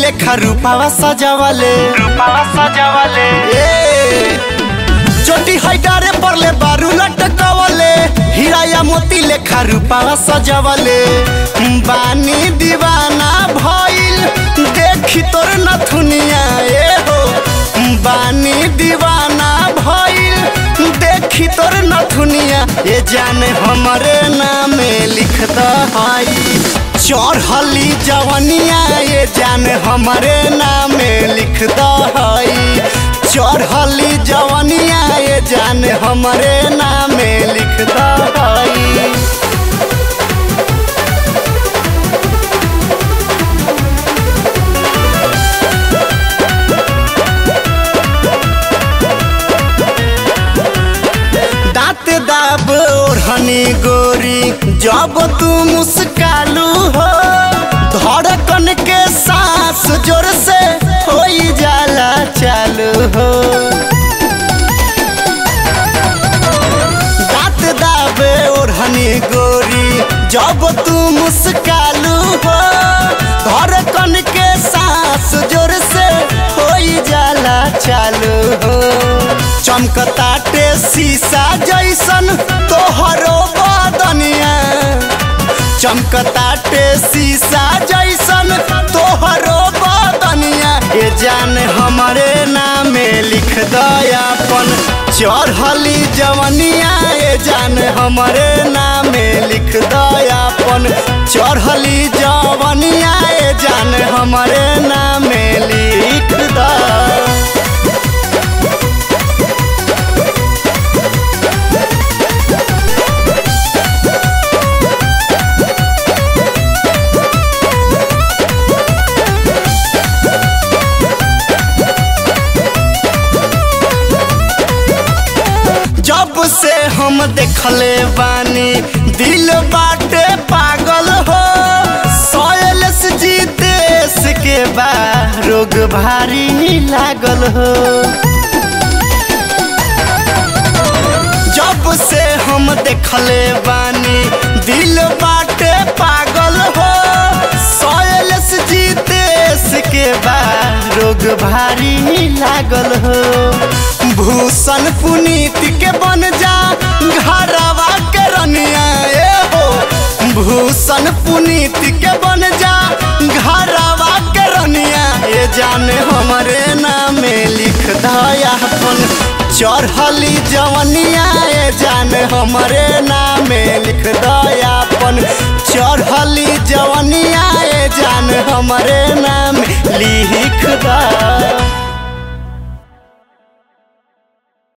लेखा रूपावा सजावले रूपावा सजावले ए चोटी हैडारे परले बारू लटकावले हीरा या मोती लेखा रूपावा सजावले बानी दीवाना भइल देखी तोर नथुनिया ए हो बानी दीवाना भइल देखी तोर नथुनिया ए जाने हमरे नामे लिख दहाई चढ़ली जवनिया ये जाने हमरे नामे लिख दहाई चढ़ली जवनिया ये जाने हमरे नामे लिख दहाई दांत दाब ओढ़नी गोरी जब तू मुस्कालू हो धड़कन के सांस जोर से हो जाला चालू हो दांत दाबे ओढ़नी गोरी जब तू मुस्कालू हो धड़कन के सांस जोर से हो जाला चालू हो चमकताटे शीशा जैसन तोहरो बदनिया चमकताटे शीशा जैसन तोहरो बदनिया ए जान हमरे नामे लिख दयापन चढ़ली जवनिया ए जान हमरे नामे लिख दयापन चढ़ली जवनिया ए जान हमरे नामे लिख द जब से हम देखले बानी दिल बाटे पागल हो सोयलस जी देश के बा रोग भारी लागल हो जब से हम देखले बानी दिल बाटे पागल हो सोयलस जी देश के बा रोग भारी लागल हो भूषण पुनीत के बन जा घरवा के रनिया ए हो भूषण पुनीत के बन जा घरवा के रनिया ए जाने हमरे नामे लिख दयापन चढ़ली जवनिया ए जाने हमरे नामे लिख दयापन चढ़ली जवनिया ए जाने हमरे नाम लिख दा